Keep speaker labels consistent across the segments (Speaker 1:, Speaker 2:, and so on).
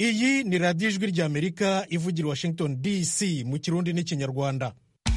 Speaker 1: iyi ni radiyo ijwi ry'amerika ivugira i washington dc mu kirundi n'ikinyarwanda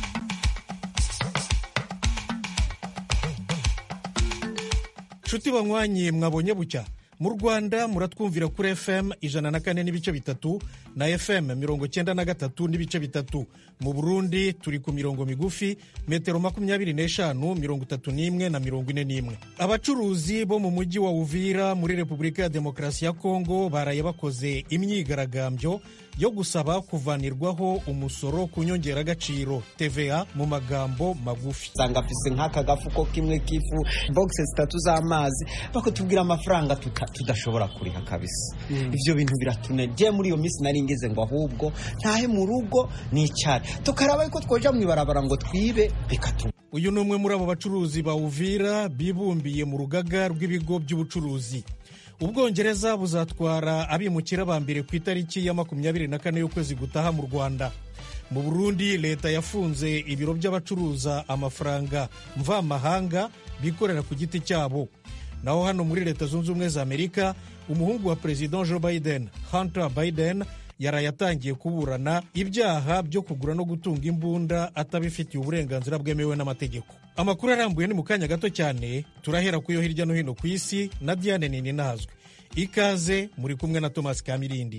Speaker 1: nshuti banywanyi mwabonye bucya mu rwanda muratwumvira kuri fm ijana na kane n'ibice bitatu na fm mirongo cyenda na gatatu n'ibice bitatu mu burundi turi ku mirongo migufi metero makumyabiri n'eshanu mirongo itatu n'imwe na mirongo ine n'imwe abacuruzi bo mu mujyi wa uvira muri repubulika ya demokarasi ya kongo baraye bakoze imyigaragambyo yo gusaba kuvanirwaho umusoro ku nyongeragaciro tva mu magambo magufi
Speaker 2: usanga afise nk'aka gafuko kimwe k'ifu bogisi zitatu z'amazi bakatubwira amafaranga tuta- tudashobora kuriha kabisa ivyo bintu biratunegeye muri iyo minsi nari ngeze ngo ahubwo ntahe mu rugo nicare tukaraba yuko twoja mw'ibarabara ngo twibe bikatu
Speaker 1: uyu ni umwe muri abo bacuruzi ba uvira bibumbiye mu rugaga rw'ibigo by'ubucuruzi ubwongereza buzatwara abimukira ba mbere ku itariki ya makumyabiri na kane y'ukwezi gutaha mu rwanda mu burundi leta yafunze ibiro by'abacuruza amafaranga mvamahanga bikorera ku giti cyabo naho hano muri leta zunze ubumwe za amerika umuhungu wa perezida joe biden hunter biden yaraye atangiye kuburana ibyaha byo kugura no gutunga imbunda atabifitiye uburenganzira bwemewe n'amategeko amakuru arambuye ni mu kanya gato cyane turahera ku yo hirya no hino ku isi na diane nini nazwe ikaze muri kumwe na thomas kamirindi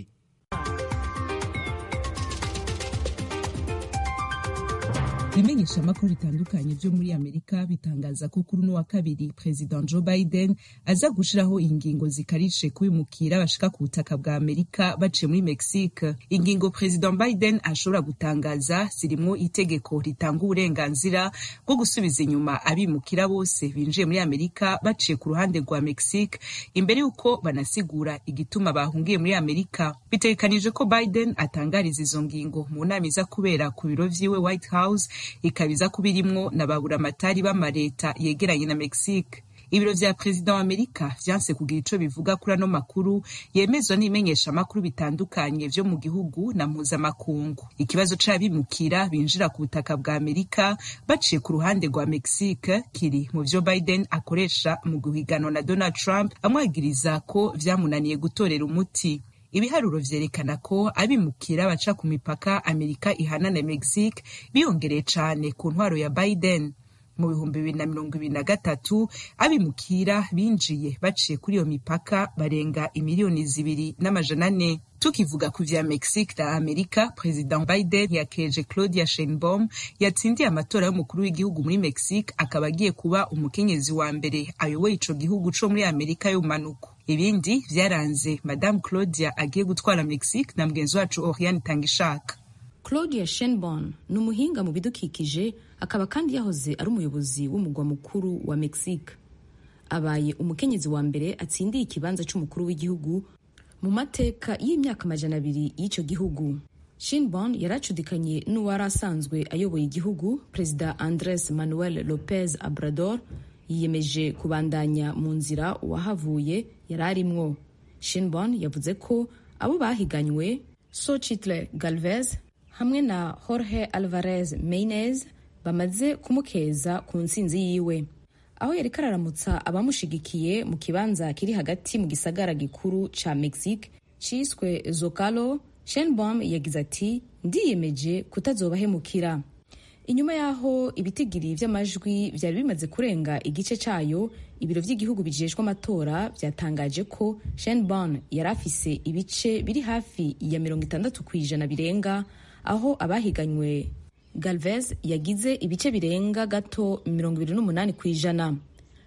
Speaker 3: ibimenyeshamakuru bitandukanye byo muri amerika bitangaza ko kuri uno wa kabiri perezida joe biden aza gushiraho ingingo zikarishe kubimukira bashika ku butaka bwa amerika baciye muri mexique ingingo perezida biden ashobora gutangaza zirimwo itegeko ritanga uburenganzira bwo gusubiza inyuma abimukira bose binjiye muri amerika baciye ku ruhande rwa mexique imbere y'uko banasigura igituma bahungiye muri amerika bitegekanije ko biden atangariza izo ngingo mu nama iza kubera ku biro vyiwe white house ikabiza kuba irimwo na baburamatari b'amareta yegeranye na mexique ibiro vya perezida wa amerika vyanse kugira ico bivuga kuri ano makuru yemezwa n'ibimenyeshamakuru bitandukanye vyo mu gihugu na mpuzamakungu ikibazo c'abimukira binjira ku butaka bwa amerika baciye ku ruhande rwa mexique kiri mu vyo biden akoresha mu guhiganwa na donald trump amwagiriza ko vyamunaniye gutorera umuti ibiharuro vyerekana ko abimukira baca ku mipaka amerika ihana na mexique biyongereye cane ku ntwaro ya biden mu bihumbi bibiri na mirongo ibiri na gatatu abimukira binjiye baciye kuri iyo mipaka barenga imiliyoni zibiri n'amajana ane tukivuga ku vya mexique na amerika perezida biden yakeje claudia sheinbaum yatsindiye amatora y'umukuru w'igihugu muri mexique akaba agiye kuba umukenyezi wa mbere ayoboye ico gihugu co muri amerika y'ubumanuko ibindi vyaranze madame claudia agiye gutwara mexique na mugenzi wacu oriane tangishaka
Speaker 4: claudia shenbon ni umuhinga mu bidukikije akaba kandi yahoze ari umuyobozi w'umugwa mukuru wa mexique abaye umukenyezi wa mbere atsindiye ikibanza c'umukuru w'igihugu mu mateka y'imyaka amajana abiri y'icyo gihugu shinbon yari acudikanye n'uwari asanzwe ayoboye igihugu perezida andres manuel lopez abrador yiyemeje kubandanya mu nzira uwahavuye yari arimwo shinbon yavuze ko abo bahiganywe sochitle galvez hamwe na jorge alvarez meinez bamaze kumukeza ku ntsinzi yiwe aho yari kararamutsa abamushigikiye mu kibanza kiri hagati mu gisagara gikuru ca mexique ciswe zocalo shenbom yagize ati ndiyemeje kutazobahemukira inyuma y'aho ibitigiri vy'amajwi vyari bimaze kurenga igice cayo ibiro vy'igihugu bijejwe amatora vyatangaje ko shenbon yari afise ibice biri hafi ya mirongo itandatu kw'ijana birenga aho abahiganywe galvez yagize ibice birenga gato mirongo ibiri n'umunani ku ijana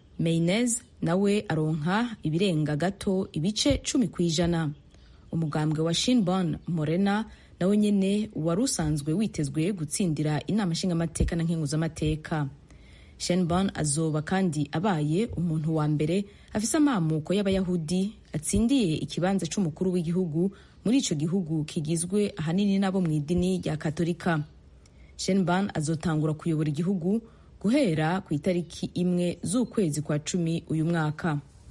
Speaker 4: meinez nawe aronka ibirenga gato ibice cumi ku ijana umugambwe wa shinbon morena nawe nyene wari usanzwe witezwe gutsindira inama nshingamateka na nkenguzamateka shenbon azoba kandi abaye umuntu wa mbere afise amamuko y'abayahudi atsindiye ikibanza c'umukuru w'igihugu muri ico gihugu kigizwe ahanini n'abo mu idini rya katolika shenban azotangura kuyobora igihugu guhera ku itariki imwe z'ukwezi kwa cumi uyu mwaka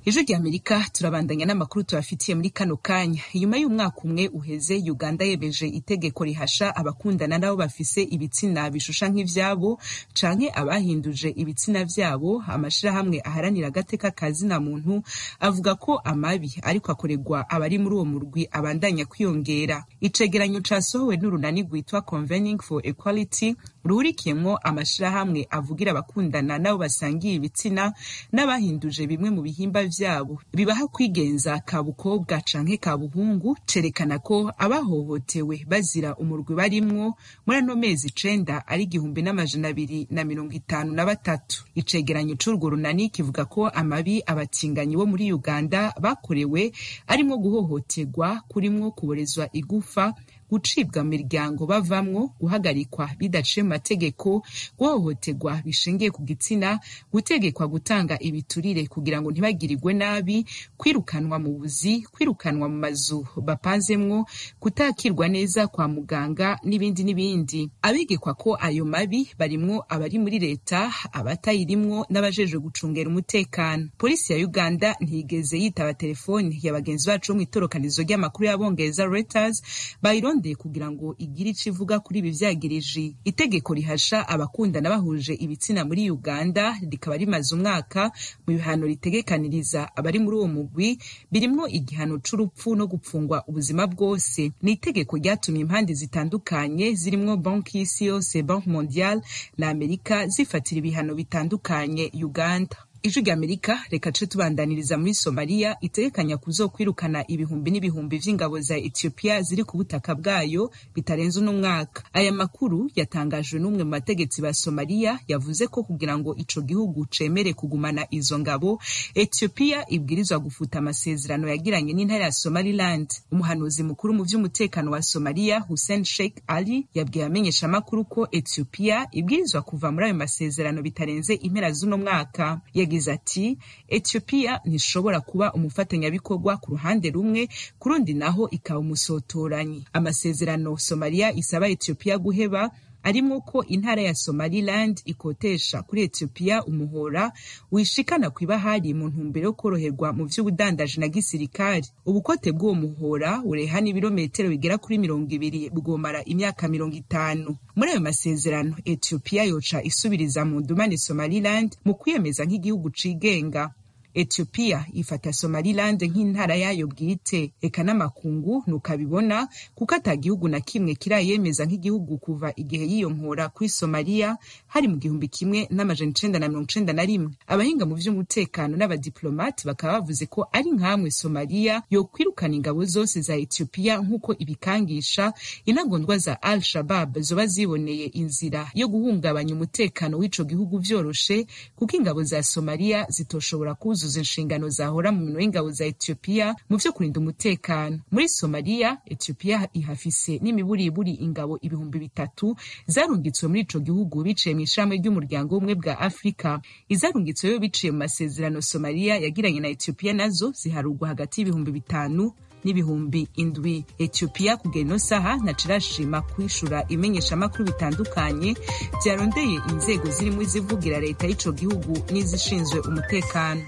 Speaker 3: ijwi rya amerika turabandanya n'amakuru tubafitiye muri kano kanya inyuma y'umwaka umwe uheze uganda yemeje itegeko rihasha abakundana nabo bafise ibitsina bishusha nk'ivyabo canke abahinduje ibitsina vyabo amashirahamwe aharanira agateka ka zina muntu avuga ko amabi ariko akorerwa abari muri uwo murwi abandanya kwiyongera icegeranyo casohowe n'urunani rwitwa convening for equality ruhurikiyemwo amashirahamwe avugira abakundana nabo basangiye ibitsina n'abahinduje bimwe mu bihimba vyabo bibaha kwigenza ka bukobwa canke ka buhungu cerekana ko abahohotewe bazira umurwi barimwo muri ano mezi icenda ari igihumbi n'amajana abiri na mirongo itanu na batatu icegeranyo c'urwo runani kivuga ko amabi abatinganyi bo muri uganda bakorewe arimwo guhohoterwa kurimwo kuborezwa igufa gucibwa mu miryango bavamwo guhagarikwa bidaciye mu mategeko guhohoterwa bishingiye ku gitsina gutegekwa gutanga ibiturire kugira ngo ntibagirirwe nabi kwirukanwa mu buzi kwirukanwa mu mazu bapanzemwo kutakirwa neza kwa muganga n'ibindi n'ibindi abigekwa ko ayo mabi barimwo abari muri leta abatayirimwo n'abajejwe gucungera umutekano polisi ya uganda ntiyigeze yitaba telefoni ya bagenzi bacu bo mu itorokanizo ry'amakuru y'abongereza reuters bayirondeye kugira ngo igire ico ivuga kuri ibi vyagiriji itegeko rihasha abakundana bahuje ibitsina muri uganda rikaba rimaze umwaka mu bihano ritegekaniriza abari muri uwo mugwi birimwo igihano c'urupfu no gupfungwa ubuzima bwose ni itegeko ryatumye impande zitandukanye zirimwo banki y'isi yose banki mondiale na amerika zifatira ibihano bitandukanye uganda ijwi rya amerika reka ce tubandaniriza muri somaliya itegekanya kuzokwirukana ibihumbi n'ibihumbi vy'ingabo za ethiopia ziri ku butaka bwayo bitarenze uno mwaka aya makuru yatangajwe n'umwe mu bategetsi ba somaliya yavuze ko kugira ngo ico gihugu cemere kugumana izo ngabo ethiopia ibwirizwa gufuta amasezerano yagiranye n'intara ya somaliland umuhanuzi mukuru mu vy'umutekano wa somaliya hussein sheikh ali yabwiye abamenyeshamakuru ko ethiopia ibwirizwa kuva muri ayo masezerano bitarenze impera z'uno mwaka yagize ati ethiopia ntishobora kuba umufatanyabikorwa ku ruhande rumwe ku rundi naho ikaba umusotoranyi amasezerano somaliya isaba ethiopia guheba arimwo ko intara ya somaliland ikotesha kuri ethiopia umuhora wishikana ku ibahari mu ntumbero yo koroherwa mu vy'ubudandaji na gisirikari ubukote bw'uwo muhora ureha n'ibirometero bigera kuri mirongo ibiri bwomara imyaka mirongo itanu muri ayo masezerano ethiopia yoca isubiriza mu ndumane somaliland mu kwiyemeza nk'igihugu cigenga ethiopia ifata somaliland nk'intara yayo bwite eka n'amakungu nukabibona kuko ata gihugu na kimwe kirayemeza nk'igihugu kuva igihe yiyonkora kuri somaliya hari mu gihumbi kimwe n'amajana icenda na mirongo icenda na rimwe abahinga mu vy'umutekano n'abadiplomati bakaba bavuze ko ari nk'amwe somaliya yokwirukana ingabo zose za ethiopia nk'uko ibikangisha intagondwa za al shabab zoba ziboneye inzira yo guhungabanya umutekano w'ico gihugu vyoroshe kuko ingabo za somaliya zitoshobora kuzuza kuzuza inshingano zahora mu minwe y'ingabo za Ethiopia mu vyo kurinda umutekano muri Somalia Ethiopia ihafise n'imiburiburi ingabo ibihumbi bitatu zarungitswe muri ico gihugu biciye mu ishami ry'umuryango w'ubumwe bwa Afrika izarungitsweyo biciye mu masezerano Somalia yagiranye na Ethiopia nazo ziharugwa hagati y'ibihumbi bitanu n'ibihumbi indwi ethiopia kugera ino saha nacirashima kwishura imenyeshamakuru bitandukanye vyarondeye inzego zirimo izivugira leta y'ico gihugu n'izishinzwe umutekano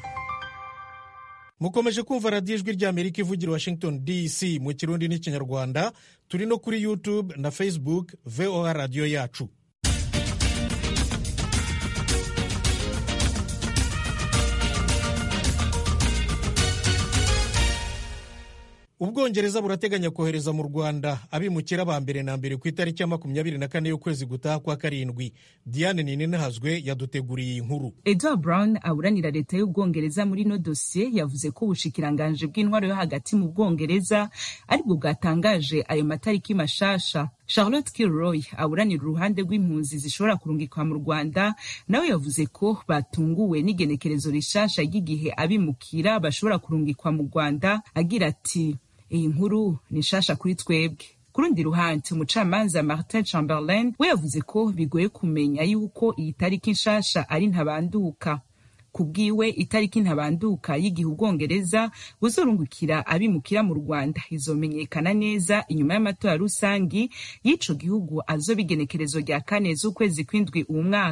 Speaker 1: mukomeje kumva radiyo ijwi ry'amerika ivugira washington dc mu kirundi n'ikinyarwanda turi no kuri youtube na facebook voa radiyo yacu ubwongereza burateganya kohereza mu rwanda abimukira ba mbere na mbere ku itariki ya makumyabiri na kane y'ukwezi gutaha kwa karindwi diane ninihazwe yaduteguriye iyi nkuru
Speaker 3: edward brown aburanira leta y'ubwongereza muri ino dosiye yavuze ko ubushikiranganje bw'intwaro yo hagati mu bwongereza aribwo bwatangaje ayo matariki mashasha charlotte kilroy aburanira uruhande rw'impunzi zishobora kurungikwa mu rwanda nawe yavuze ko batunguwe n'igenekerezo rishasha ry'igihe abimukira bashobora kurungikwa mu rwanda agira ati iyi nkuru ni nshasha kuri twebwe ku rundi ruhande umucamanza martin chamberlain we yavuze ko bigoye kumenya yuko iyi tariki nshasha ari ntabanduka kubwiwe itariki ntabanduka y'igihe ubwongereza buzorungukira abimukira mu rwanda izomenyekana neza inyuma y'amatora rusangi y'ico gihugu azoba igenekerezo rya kane z'ukwezi kw'indwi uwu mwaka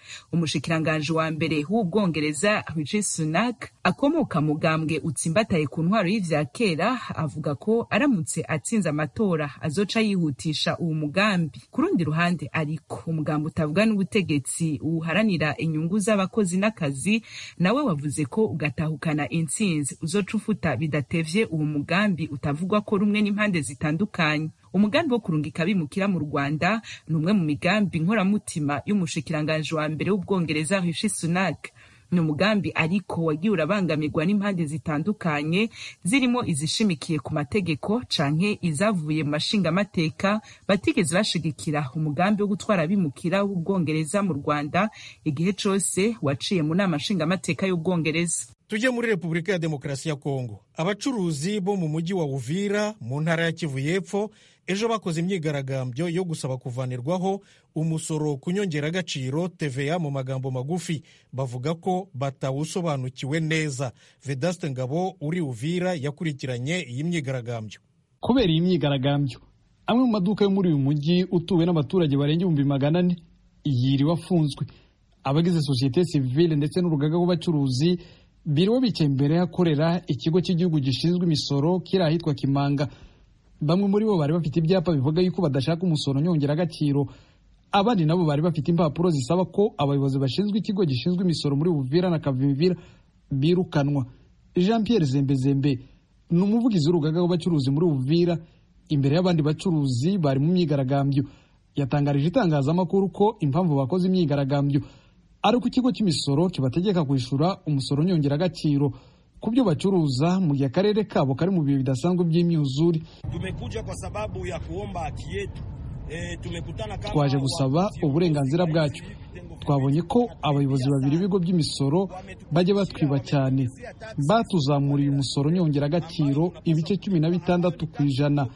Speaker 3: umushikiranganji wa mbere w'ubwongereza rishi sunak akomoka mugambwe utsimbataye ku ntwaro y'ivya kera avuga ko aramutse atsinze amatora azoca yihutisha uwo mugambi ku rundi ruhande ariko umugambi utavuga n'ubutegetsi uharanira inyungu z'abakozi n'akazi nawe wavuze ko ugatahukana intsinzi uzoca ufuta bidatevye uwo mugambi utavugwa ko rumwe n'impande zitandukanye umugambi wo kurungika abimukira mu rwanda ni umwe mu migambi nkoramutima y'umushikiranganji wa mbere w'ubwongereza rishi sunak ni umugambi ariko wagiye urabangamirwa n'impande zitandukanye zirimo izishimikiye ku mategeko canke izavuye mu mashingamateka batigeze bashigikira umugambi wo gutwara abimukira w'ubwongereza mu rwanda igihe cose waciye mu nama nshingamateka y'ubwongereza
Speaker 1: tujye muri repubulika ya demokarasi ya kongo abacuruzi bo mu mujyi wa uvira mu ntara ya kivu y'epfo ejo bakoze imyigaragambyo yo gusaba kuvanirwaho umusoro ku nyongeragaciro tva mu magambo magufi bavuga ko batawusobanukiwe neza vedaste ngabo uri uvira yakurikiranye iyi myigaragambyo
Speaker 5: kubera iyi myigaragambyo amwe mu maduka yo muri uyu mujyi utuwe n'abaturage barenga ibihumbi magana ane yiriwe afunzwe abagize sosiyete sivile ndetse n'urugaga rw'abacuruzi biriwe bicaye imbere y'ahakorera ikigo cy'igihugu gishinzwe imisoro kiri ahitwa kimanga bamwe muri bo bari bafite ibyapa bivuga yuko badashaka umusoro nyongeragaciro abandi nabo bari bafite impapuro zisaba ko abayobozi bashinzwe ikigo gishinzwe imisoro muri buvira na kavimvira birukanwa jean pierre zembezembe ni umuvugizi w'urugaga rw'abacuruzi muri buvira imbere y'abandi bacuruzi bari mu myigaragambyo yatangarije itangazamakuru ko impamvu bakoze imyigaragambyo ari uko ikigo cy'imisoro kibategeka kwishyura umusoro nyongeragaciro ku byo bacuruza mu gihe akarere kabo kari mu bihe bidasanzwe by'imyuzure
Speaker 6: tumekuja kwa sababu ya kuomba haki yetu e, tumekutana kama
Speaker 5: twaje gusaba uburenganzira bwacu twabonye ko abayobozi babiri b'ibigo by'imisoro bajya batwiba cyane batuzamuriye umusoro nyongeragaciro ibice cumi na bitandatu ku ijana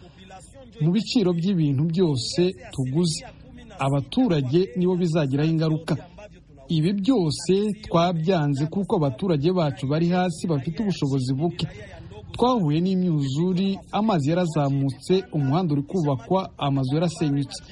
Speaker 5: mu biciro by'ibintu byose tuguze abaturage nibo bizagiraho ingaruka ibi byose twabyanze kuko abaturage bacu bari hasi bafite ubushobozi buke twahuye n'imyuzuri amazi yarazamutse umuhanda uri kubakwa amazu yarasenyutse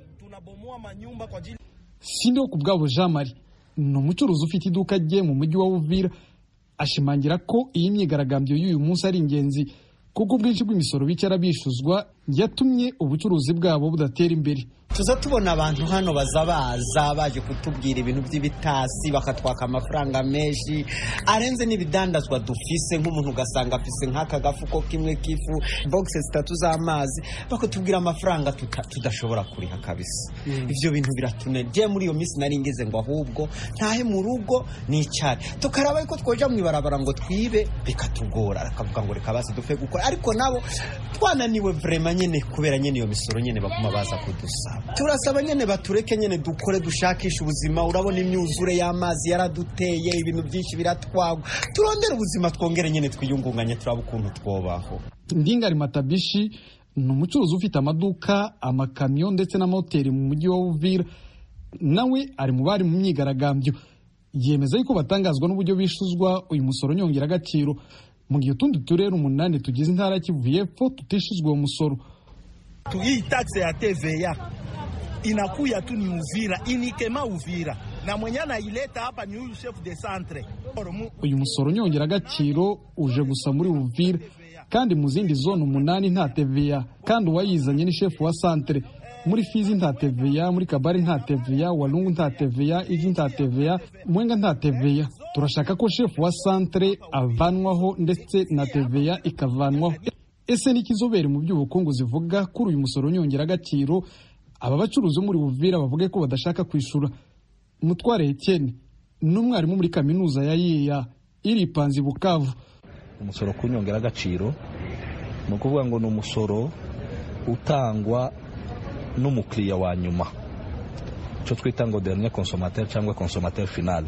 Speaker 5: sindiho ku bwabo jean marie ni umucuruzi ufite iduka rye mu mujyi wa uvira ashimangira ko iyi myigaragambyo y'uyu munsi ari ingenzi kuko ubwinshi bw'imisoro bicara bishuzwa yatumye ubucuruzi bwabo budatera imbere
Speaker 2: tuza tubona abantu hano baza baza baje kutubwira ibintu by'ibitasi bakatwaka amafaranga menshi arenze n'ibidandazwa dufise nk'umuntu ugasanga afise nk'aka gafuko kimwe k'ifu bogisi zitatu z'amazi bakatubwira amafaranga tuta- tudashobora kuriha kabisa ivyo bintu biratunegeye muri iyo minsi nari ngeze ngo ahubwo ntahe mu rugo nicare tukaraba yuko twoja mw'ibarabara ngo twibe bikatugora akavuga ngo reka basi dupfe gukora ariko nabo twananiwe vrema nyene kubera nyene iyo misoro nyene baguma baza kudusaba turasaba nyene batureke nyene dukore dushakisha ubuzima urabona imyuzure y'amazi yaraduteye ibintu byinshi biratwagwa turondere ubuzima twongere nyene twiyungunganye turaba ukuntu twobaho
Speaker 5: ndingari matabishi ni umucuruzi ufite amaduka amakamyo ndetse n'amahoteli mu mujyi wa uvira nawe ari mu bari mu myigaragambyo yemeza yuko batangazwa n'uburyo bishuzwa uyu musoro nyongeragaciro mu gihe utundi turere umunani tugize intara ya kivu y'epfo tutishizwe uwo musoro
Speaker 6: Tu- hii taxe ya TVA inakuya tu ni Uvira, inikema Uvira, na mwenye anaileta hapa ni huyu chef de centre Mu-
Speaker 5: uyu musoro nyongeragaciro uje gusa muri uvira kandi mu zindi zone umunani nta teveya kandi uwayizanye ni shefu wa santere muri fizi nta teveya muri kabari nta teveya walungu nta teveya igi nta teveya mwenga nta teveya turashaka ko shefu wa santere avanwaho ndetse na teveya ikavanwaho ese ni ikizobere mu by'ubukungu zivuga kuri uyu musoro nyongeragaciro aba bacuruzi bo muri buvira bavuge ko badashaka kwishura umutware Etienne ni umwarimu muri kaminuza ya yiya iri ipanzi bukavu
Speaker 7: umusoro ku nyongeragaciro ni ukuvuga ngo ni umusoro utangwa n'umukiriya wa nyuma icyo twita ngo dernier consommateur cyangwa consommateur final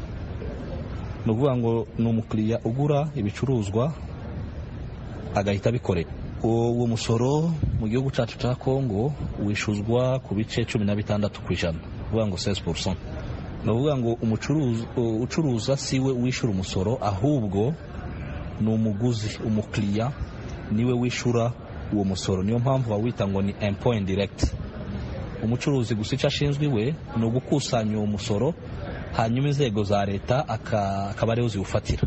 Speaker 7: ni ukuvuga ngo ni umukiriya ugura ibicuruzwa agahita abikorera uwo musoro mu gihugu cyacu cya kongo wishuzwa ku bice cumi na bitandatu ku ijana uvuga ngo 16 ni ukuvuga ngo umucuruzi- ucuruza si we wishyura umusoro ahubwo ni umuguzi umukiriya niwe wishyura uwo musoro niyo mpamvu bawita ngo ni impôt indirect umucuruzi gusa icyo ashinzwe iwe ni ugukusanya uwo musoro hanyuma inzego za leta akaba ariho ziwufatira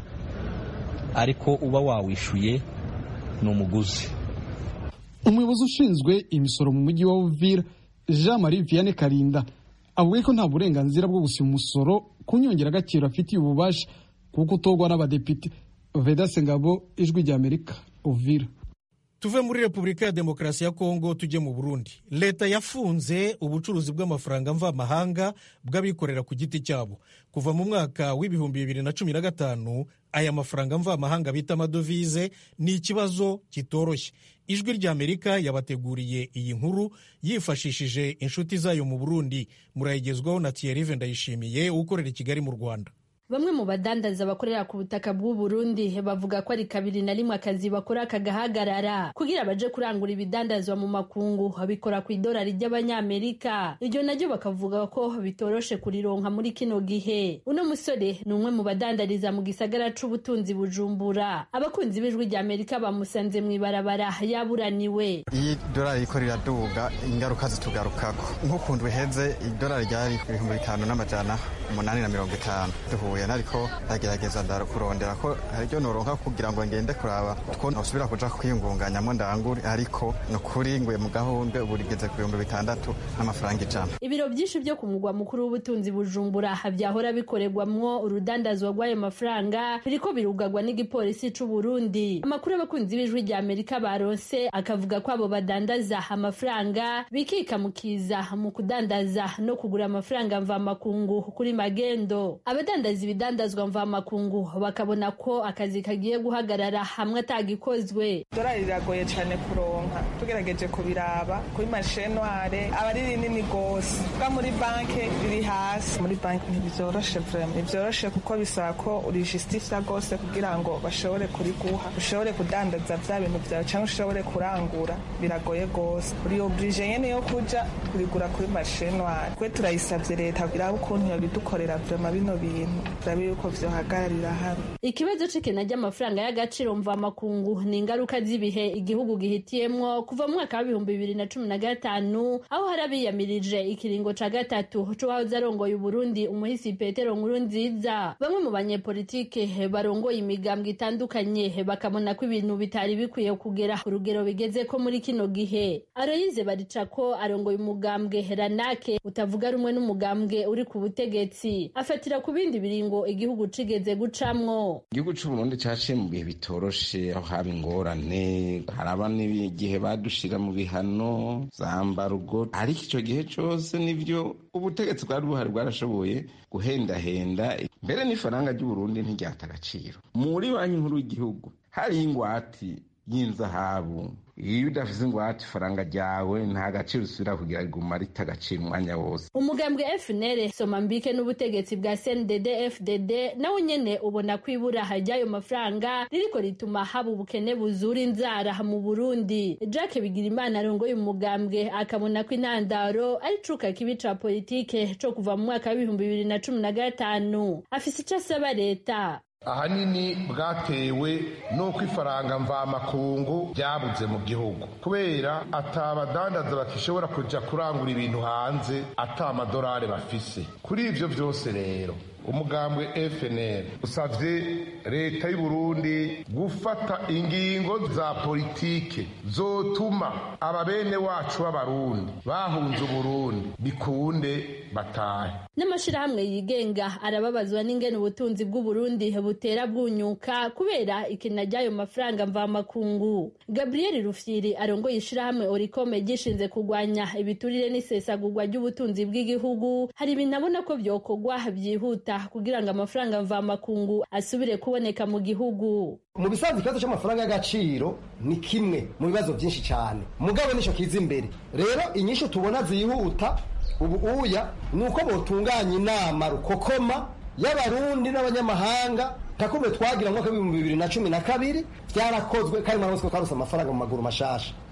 Speaker 7: ariko uba wawishyuye ni umuguzi
Speaker 5: umuyobozi ushinzwe imisoro mu mujyi wa uvira jean marie vianney karinda avuga ko nta burenganzira bwo gusiba umusoro ku nyongeragaciro afitiye ububasha kuko utorwa n'abadepite vedase ngabo ijwi ry'amerika uvira
Speaker 1: tuve muri repubulika ya demokarasi ya kongo tujye mu burundi leta yafunze ubucuruzi bw'amafaranga mvamahanga bw'abikorera ku giti cyabo kuva mu mwaka w'ibihumbi bibiri na cumi na gatanu aya mafaranga mvamahanga bita amadovize ni ikibazo kitoroshye ijwi ry'amerika yabateguriye iyi nkuru yifashishije inshuti zayo mu burundi murayigezwaho na thierry ndayishimiye ukorera i kigali mu rwanda
Speaker 8: bamwe mu badandaza bakorera ku butaka bw'u Burundi bavuga ko ari kabiri na rimwe akazi bakora kagahagarara kugira baje kurangura ibidandazwa mu makungu bikora ku idolari ry'abanyamerika iryo naryo bakavuga ko bitoroshe kurironka muri kino gihe uno musore ni umwe mu badandariza mu gisagara c'ubutunzi bujumbura abakunzi b'ijwi rya amerika bamusanze mu ibarabara yaburaniwe
Speaker 9: iyi dolari riko riraduga ingaruka zitugarukako nk'ukuntu biheze idolari ryari ibihumbi bitanu n'amajana umunani na mirongo itanu duhuye ariko ndagerageza ndakurondera ko haryo noronka kugira ngo ngende kuraba two nosubira kuja kwiyungunganyamo ndangure ariko nukuri nguye mu gahundwe ubu rigeze ku bihumbi bitandatu n'amafaranga ijana
Speaker 8: ibiro byinshi byo ku mugwa mukuru w'ubutunzi bujumbura byahora bikorerwamwo urudandazwa rw'ayo mafaranga biriko birugagwa n'igipolisi c'u Burundi amakuru y'abakunzi b'ijwi rya Amerika baronse akavuga ko abo badandaza amafaranga bikikamukiza mu kudandaza no kugura amafaranga mvamakungu kuri magendo abadandaza ibidandazwa mvamakungu bakabona ko akazi kagiye guhagarara hamwe atagikozwe
Speaker 10: dorari riragoye cyane kuronka tugerageje kubiraba kuri mashenware aba ari rinini rwose bwa muri banki riri hasi muri banki ntibyoroshe vrema ntibyoroshe kuko bisaba ko urijistifya rwose kugira ngo bashobore kuriguha ushobore kudandaza vya bintu vyawe cyangwa ushobore kurangura biragoye rwose uri oburije nyene yo kuja kurigura kuri mashenware kwe turayisavye leta iraba ukuntu yobidukorera vrema bino bintu turabe yuko vyohagararira hamwe
Speaker 8: ikibazo c'ikena ry'amafaranga y'agaciro mvamakungu ni ingaruka z'ibihe igihugu gihitiyemwo kuva mu mwaka w'ibihumbi bibiri na cumi na gatanu aho hari abiyamirije ikiringo ca gatatu c'uwahoze arongoye uburundi umuhisi petero nkuru nziza bamwe mu banyepolitike barongoye imigambwe itandukanye bakabona ko ibintu bitari bikwiye kugera ku rugero bigeze ko muri kino gihe aroyize baricako arongoye umugambwe ranake utavuga rumwe n'umugambwe uri ku butegetsi afatira ku bindi biringo igihugu cigeze gucamwo
Speaker 11: igihugu c'uburundi caciye mu bihe bitoroshe aho haba ingorane haraba n'igihe badushira mu bihano zambarugo ariko ico gihe cose nivyo ubutegetsi bwari buhari bwarashoboye guhendahenda mbere n'ifaranga ry'uburundi ntiryata agaciro muri banki nkuru y'igihugu hariho ingwati y'inzahabu iyo udafise ingwate ifaranga ryawe nta gaciro usubira kugira riguma rita agaciro umwanya wose
Speaker 8: umugambwe fnr somambike n'ubutegetsi bwa cndd fdd nawe nyene ubona ko ibura ry'ayo mafaranga ririko rituma haba ubukene buzura inzara mu burundi jack bigirimana arongoye umugambwe akabona ko intandaro ari cuka kibi ca politike co kuva mu mwaka w'ibihumbi bibiri na cumi na gatanu afise ico asaba leta
Speaker 12: ahanini bwatewe n'uko ifaranga mvamakungu ryabuze mu gihugu kubera atabadandaza bakishobora kuja kurangura ibintu hanze ata amadolari bafise kuri ivyo vyose rero umugambwe fnr usavye leta y'uburundi gufata ingingo za politike zotuma ababene wacu b'abarundi bahunze uburundi bikunde batahe
Speaker 8: n'amashirahamwe yigenga arababazwa n'ingene ubutunzi bw'uburundi butera bwunyuka kubera ikina ry'ayo mafaranga mvamakungu gabriel rufyiri arongoye ishirahamwe orikome gishinze kurwanya ibiturire n'isesagurwa ry'ubutunzi bw'igihugu hari ibintu abona ko vyokorwa vyihuta kugira ngo amafaranga mvamakungu asubire kuboneka mu gihugu
Speaker 13: mu bisanzwe ikibazo cy'amafaranga y'agaciro ni kimwe mu bibazo byinshi cyane mugabo nicyo kiza imbere rero inyishu tubona zihuta ubu uya ni uko botunganya inama rukokoma y'abarundi n'abanyamahanga takumbe twagira mwaka w'ibihumbi bibiri na cumi na kabiri byarakozwe kandi muramuzi ko twarose amafaranga mu maguru mashasha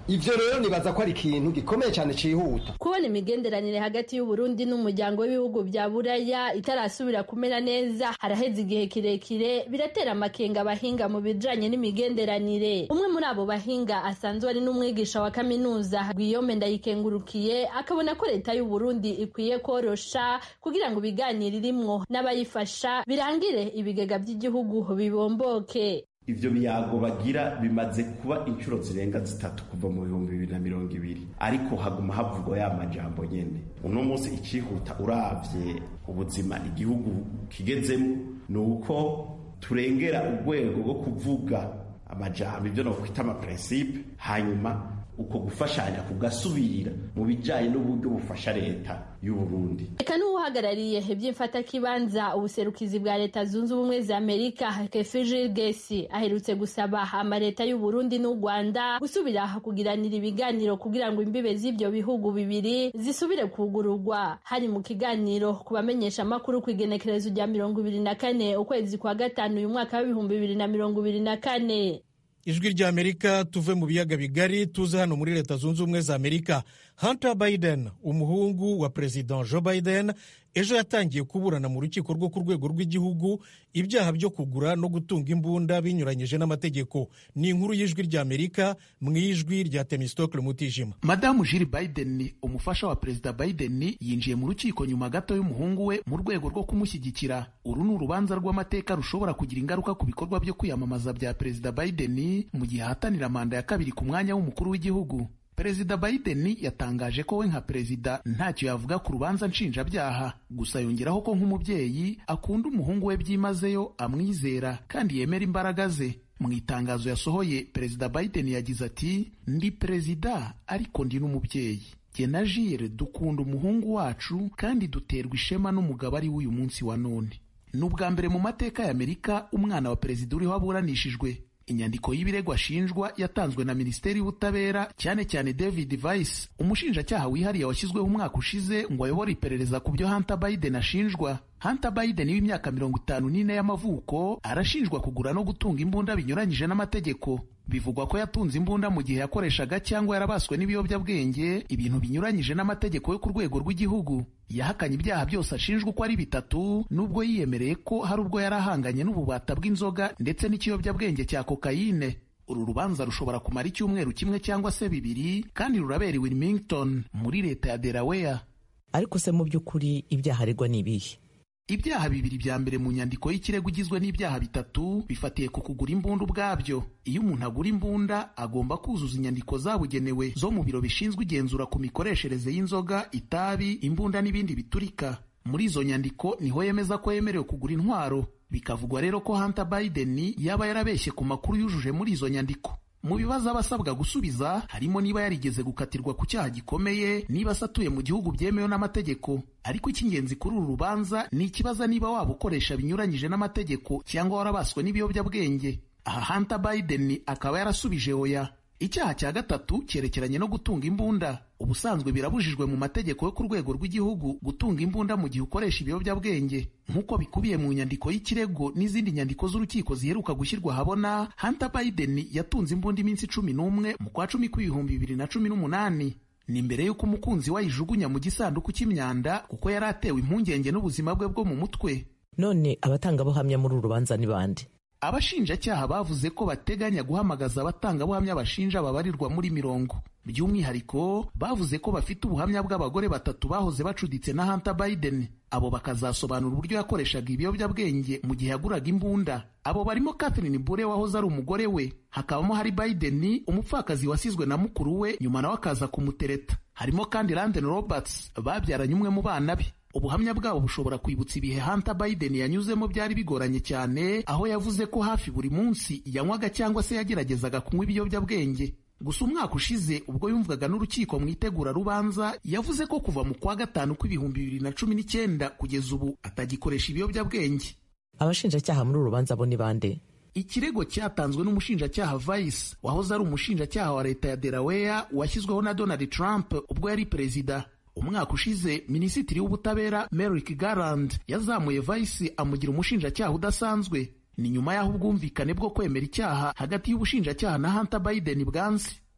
Speaker 13: ivyo rero nibaza ko ari ikintu gikomeye cyane cihuta
Speaker 8: kubona imigenderanire hagati y'uburundi n'umuryango w'ibihugu bya buraya itarasubira kumera neza haraheze igihe kirekire biratera amakenga abahinga mu bijanye n'imigenderanire umwe muri abo bahinga asanzwe ari n'umwigisha wa kaminuza Guillaume Ndayikengurukiye akabona ko leta y'uburundi ikwiye korosha kugira ngo ibiganiro irimwo n'abayifasha birangire ibigega by'igihugu bibomboke
Speaker 14: ivyo biyago bagira bimaze kuba inshuro zirenga zitatu kuva mu bihumbi bibiri na mirongo ibiri ariko haguma havugwa ya majambo nyene uno munsi icihuta uravye ubuzima igihugu kigezemo ni uko turengera urwego rwo kuvuga amajambo ibyo nokwita amaprincipe hanyuma uko gufashanya kugasubirira mu bijanye n'uburyo bufasha leta y'uburundi
Speaker 8: reka n'uwuhagarariye iby'imfatakibanza ubuserukizi bwa leta zunze ubumwe za amerika kefijil gesi aherutse gusaba amaleta y'uburundi n'u rwanda gusubira kugiranira ibiganiro kugira ngo imbibe z'ibyo bihugu bibiri zisubire kugururwa hari mu kiganiro ku bamenyesha amakuru ku igenekerezo rya mirongo ibiri na kane ukwezi kwa gatanu uyu mwaka w'ibihumbi bibiri na mirongo ibiri na kane
Speaker 1: ijwi ry'amerika tuve mu biyaga bigari tuze hano muri leta zunze ubumwe za amerika hunter biden umuhungu wa perezida joe biden ejo yatangiye kuburana mu rukiko rwo ku rwego rw'igihugu ibyaha byo kugura no gutunga imbunda binyuranyije n'amategeko ni inkuru y'ijwi ry'amerika mu ijwi rya temistokle mutijima
Speaker 15: madamu jiri biden umufasha wa perezida biden yinjiye mu rukiko nyuma gato y'umuhungu we mu rwego rwo kumushyigikira uru ni urubanza rw'amateka rushobora kugira ingaruka ku bikorwa byo kwiyamamaza bya perezida biden mu gihe ahatanira manda ya kabiri ku mwanya w'umukuru w'igihugu perezida biden yatangaje ko we nka perezida ntacyo yavuga ku rubanza nshinjabyaha gusa yongeraho ko nk'umubyeyi akunda umuhungu we byimazeyo amwizera kandi yemera imbaraga ze mu itangazo yasohoye perezida biden yagize ati ndi perezida ariko ndi n'umubyeyi jye na jire dukunda umuhungu wacu kandi duterwa ishema n'umugabo ari w'uyu munsi wa none ni ubwa mbere mu mateka y'amerika umwana wa perezida uriho aburanishijwe inyandiko y'ibirego ashinjwa yatanzwe na minisiteri y'ubutabera cyane cyane david vice umushinjacyaha wihariye washyizweho umwaka ushize ngo ayobore iperereza ku byo hunter biden ashinjwa hunter biden w'imyaka mirongo itanu n'ine y'amavuko arashinjwa kugura no gutunga imbunda binyuranyije n'amategeko bivugwa ko yatunze imbunda mu gihe yakoreshaga cyangwa yarabaswe n'ibiyobyabwenge ibintu binyuranyije n'amategeko yo ku rwego rw'igihugu yahakanye ibyaha byose ashinjwa uko ari bitatu nubwo yiyemereye ko hari ubwo yari ahanganye n'ububata bw'inzoga ndetse n'ikiyobyabwenge cya kokayine uru rubanza rushobora kumara icyumweru kimwe cyangwa se bibiri kandi rurabera i wilmington muri leta ya delaware
Speaker 16: ariko se mu by'ukuri ibyaha aregwa ni ibihe
Speaker 15: ibyaha bibiri bya mbere mu nyandiko y'ikirego igizwe n'ibyaha bitatu bifatiye ku kugura imbunda ubwabyo iyo umuntu agura imbunda agomba kuzuza inyandiko zabugenewe zo mu biro bishinzwe igenzura ku mikoreshereze y'inzoga itabi imbunda n'ibindi biturika muri izo nyandiko niho yemeza ko yemerewe kugura intwaro bikavugwa rero ko hunter biden yaba yarabeshye ku makuru yujuje muri izo nyandiko mu bibazo aba asabwa gusubiza harimo niba yarigeze gukatirwa ku cyaha gikomeye niba asatuye mu gihugu byemewe n'amategeko ariko icy'ingenzi kuri uru rubanza ni ikibaza niba waba ukoresha binyuranyije n'amategeko cyangwa warabaswe n'ibiyobyabwenge aha hunter biden akaba yarasubije oya icyaha cya gatatu cyerekeranye no gutunga imbunda ubusanzwe birabujijwe mu mategeko yo ku rwego rw'igihugu gutunga imbunda mu gihe ukoresha ibiyobyabwenge nk'uko bikubiye mu nyandiko y'ikirego n'izindi nyandiko z'urukiko ziheruka gushyirwa ahabona hunter biden yatunze imbunda iminsi cumi n'umwe mu kwa cumi kw'ibihumbi bibiri na cumi n'umunani ni mbere y'uko umukunzi we ayijugunya mu gisanduku cy'imyanda kuko yari atewe impungenge n'ubuzima bwe bwo mu mutwe
Speaker 16: none abatangabuhamya muri uru rubanza ni bande
Speaker 15: abashinjacyaha bavuze ko bateganya guhamagaza abatangabuhamya bashinja babarirwa muri mirongo by'umwihariko bavuze ko bafite ubuhamya bw'abagore batatu bahoze bacuditse na hunter biden abo bakazasobanura uburyo yakoreshaga ibiyobyabwenge mu gihe yaguraga imbunda abo barimo catherine bure wahoze ari umugore we hakabamo hari biden umupfakazi wasizwe na mukuru we nyuma nawe akaza kumutereta harimo kandi landen roberts babyaranye umwe mu bana be ubuhamya bwabo bushobora kwibutsa ibihe hunter biden yanyuzemo byari bigoranye cyane aho yavuze ko hafi buri munsi yanywaga cyangwa se yageragezaga kunywa ibiyobyabwenge gusa umwaka ushize ubwo yumvaga n'urukiko mu itegura rubanza yavuze ko kuva mu kwa gatanu kw'ibihumbi bibiri na cumi n'icyenda kugeza ubu atagikoresha ibiyobyabwenge
Speaker 16: abashinjacyaha muri uru rubanza bo ni bande
Speaker 15: ikirego cyatanzwe n'umushinjacyaha vice wahoze ari umushinjacyaha wa leta ya delaware washyizweho na donald trump ubwo yari perezida umwaka ushize minisitiri w'ubutabera merrick garland yazamuye vice amugira umushinjacyaha udasanzwe ni nyuma y'aho ubwumvikane bwo kwemera icyaha hagati y'ubushinjacyaha na hunter biden bwanze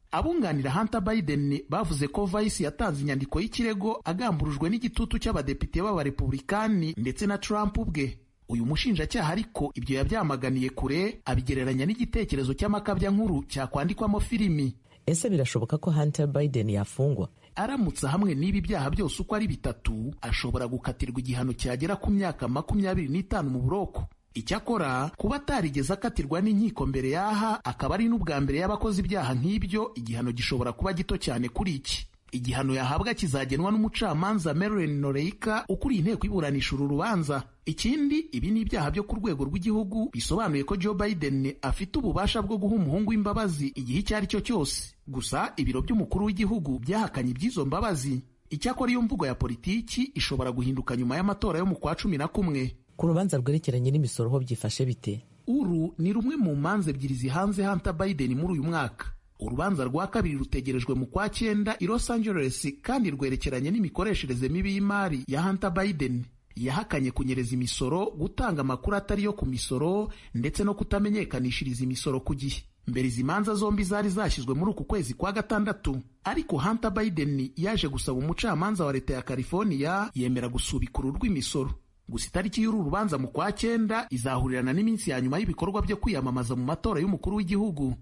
Speaker 15: abunganira Hunter Biden bavuze ko Vice yatanze inyandiko y'ikirego agamburujwe n'igitutu cy'abadepite b'abarepublikani ndetse na Trump ubwe uyu mushinjacyaha ariko ibyo yabyamaganiye kure abigereranya n'igitekerezo cy'amakabya nkuru cyakwandikwamo filimi
Speaker 16: ese birashoboka ko Hunter Biden yafungwa
Speaker 15: aramutse hamwe n'ibi byaha byose uko ari bitatu ashobora gukatirwa igihano cyagera ku myaka makumyabiri n'itanu mu buroko icyakora kuba atarigeze akatirwa n'inkiko mbere y'aha akaba ari n'ubwa mbere y'abakoze ibyaha nk'ibyo igihano gishobora kuba gito cyane kuri iki igihano yahabwa kizagenwa n'umucamanza Marilyn Noreika ukuriye inteko iburanisha uru rubanza ikindi ibi ni ibyaha byo ku rwego rw'igihugu bisobanuye ko Joe Biden afite ububasha bwo guha umuhungu w'imbabazi igihe icyo ari cyo cyose gusa ibiro by'umukuru w'igihugu byahakanye iby'izo mbabazi icyakora iyo mvugo ya politiki ishobora guhinduka nyuma y'amatora yo mu kwa cumi na kumwe
Speaker 16: ku rubanza rwerekeranye n'imisoro ho byifashe bite
Speaker 15: uru ni rumwe mu manza ebyiri zihanze Hunter Biden muri uyu mwaka urubanza rwa kabiri rutegerejwe mu kwa cyenda i Los Angeles kandi rwerekeranye n'imikoreshereze mibi y'imari ya Hunter Biden yahakanye kunyereza imisoro gutanga amakuru atari yo ku misoro ndetse no kutamenyekanishiriza imisoro ku gihe mbere izi manza zombi zari zashyizwe muri uku kwezi kwa gatandatu ariko Hunter Biden yaje gusaba umucamanza wa leta ya California yemera gusubika uru rw'imisoro gusa itariki y'uru rubanza mu kwa cyenda izahurirana n'iminsi ya nyuma y'ibikorwa byo kwiyamamaza mu matora y'umukuru w'igihugu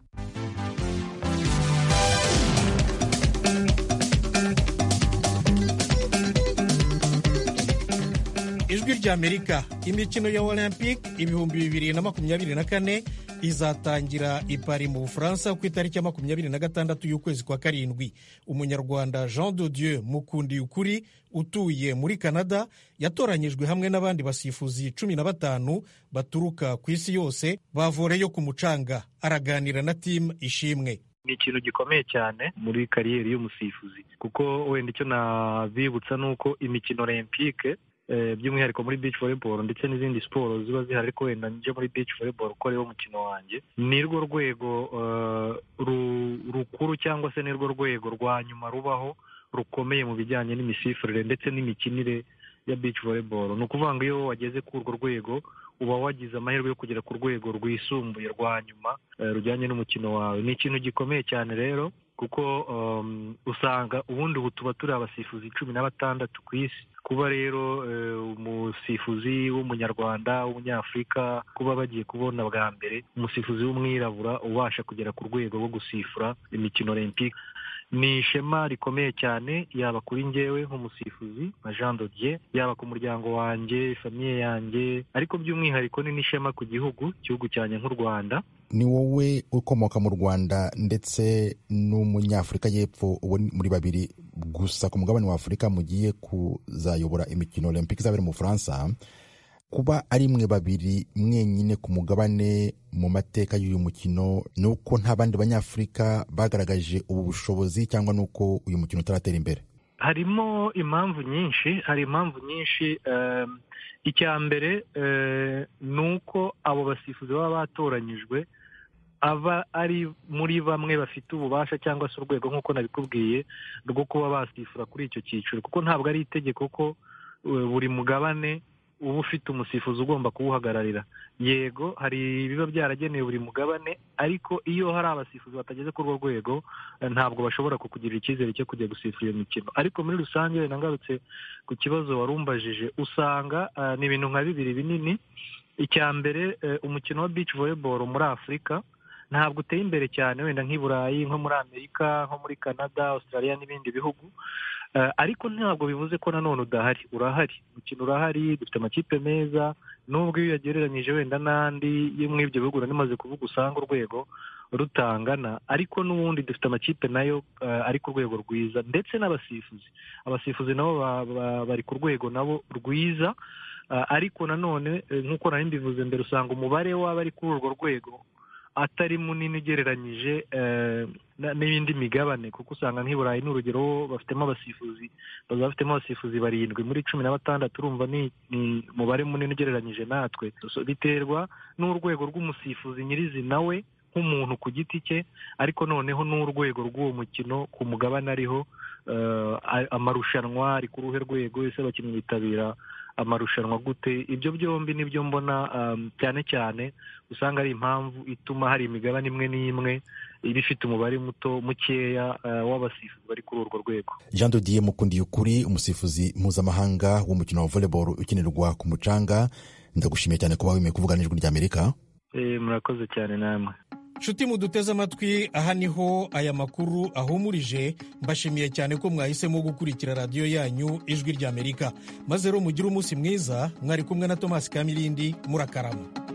Speaker 1: ijwi ry'amerika imikino ya olympic ibihumbi bibiri na makumyabiri na kane izatangira i Paris mu bufaransa ku itariki ya makumyabiri na gatandatu y'ukwezi kwa karindwi umunyarwanda jean de dieu mukundi ukuri utuye muri canada yatoranyijwe hamwe n'abandi basifuzi cumi na batanu baturuka ku isi yose bavoreyo ku mucanga araganira na timu ishimwe
Speaker 17: ni ikintu gikomeye cyane muri kariyeri y'umusifuzi kuko wenda icyo nabibutsa ni uko imikino olympique by'umwihariko muri beach volleyball ndetse n'izindi siporo ziba zihari ariko wenda nje muri beach volleyball uko ariwo mukino wanjye ni rwo rwego rukuru cyangwa se ni rwo rwego rwa nyuma rubaho rukomeye mu bijyanye n'imisifurire ndetse n'imikinire ya beach volleyball ni ukuvuga ngo iyo wageze kuri urwo rwego uba wagize amahirwe yo kugera ku rwego rwisumbuye rwa nyuma rujyanye n'umukino wawe ni ikintu gikomeye cyane rero kuko usanga ubundi ubu tuba turi abasifuzi cumi na batandatu ku isi kuba rero umusifuzi w'umunyarwanda w'umunyafurika kuba bagiye kubona bwa mbere umusifuzi w'umwirabura ubasha kugera ku rwego rwo gusifura imikino olympique ni ishema rikomeye cyane yaba kuri njyewe nk'umusifuzi nka jean dodier yaba ku muryango wanjye famiye yanjye ariko by'umwihariko ni n'ishema ku gihugu igihugu cyanjye nk'u rwanda
Speaker 18: ni wowe ukomoka mu rwanda ndetse n'umunyafurika y'epfo ubu muri babiri gusa ku mugabane wa afurika mugiye kuzayobora imikino olympique izabera mu bufaransa kuba ari mwe babiri mwenyine ku mugabane mu mateka y'uyu mukino ni uko nta bandi banyafurika bagaragaje ubu bushobozi cyangwa ni uko uyu mukino utaratera imbere
Speaker 17: harimo impamvu nyinshi hari impamvu nyinshi icya mbere ni uko abo basifuzi baba batoranyijwe aba ari muri bamwe bafite ububasha cyangwa se urwego nk'uko nabikubwiye rwo kuba basifura kuri icyo cyiciro kuko ntabwo ari itegeko ko buri mugabane uba ufite umusifuzi ugomba kuwuhagararira yego hari ibiba byaragenewe buri mugabane ariko iyo hari abasifuzi batageze kuri urwo rwego ntabwo bashobora kukugirira icyizere cyo kujya gusifura iyo mikino ariko muri rusange ngarutse ku kibazo warumbajije usanga ni ibintu nka bibiri binini icya mbere umukino wa beach volleyball muri afurika ntabwo uteye imbere cyane wenda nk'i burayi nko muri amerika nko muri canada australia n'ibindi bihugu ariko ntabwo bivuze ko nanone udahari urahari umukino urahari dufite amakipe meza nubwo iyo uyagereranyije wenda n'andi yo muri ibyo bihugu nanimaze kuvuga usanga urwego rutangana ariko n'ubundi dufite amakipe nayo ari ku rwego rwiza ndetse n'abasifuzi abasifuzi nabo bari ku rwego nabo rwiza ariko nanone nk'uko nari mbivuze mbere usanga umubare w'abari kuri urwo rwego atari munini ugereranyije n'ibindi migabane kuko usanga nk'i burayi ni urugero bafitemo abasifuzi bazaba bafitemo abasifuzi barindwi muri cumi na batandatu urumva ni umubare munini ugereranyije natwe biterwa n'urwego rw'umusifuzi nyirizina we nk'umuntu ku giti cye ariko noneho n'urwego rw'uwo mukino ku mugabane ariho amarushanwa ari ku ruhe rwego ese abakinnyi bitabira amarushanwa gute ibyo byombi nibyo mbona cyane cyane usanga ari impamvu ituma hari imigabane imwe n'imwe iba ifite umubare muto mukeya w'abasifuzi bari kuri urwo rwego
Speaker 18: jean dodier mukundiye ukuri umusifuzi mpuzamahanga w'umukino wa volleyball ukinirwa ku mucanga ndagushimiye cyane kuba wemeye kuvugana n'ijwi ry'amerika
Speaker 17: murakoze cyane namwe
Speaker 1: nshuti muduteze amatwi aha niho aya makuru ahumurije mbashimiye cyane ko mwahisemo gukurikira radiyo yanyu ijwi ry'amerika maze rero mugire umunsi mwiza mwari kumwe na tomasi kamirindi murakarama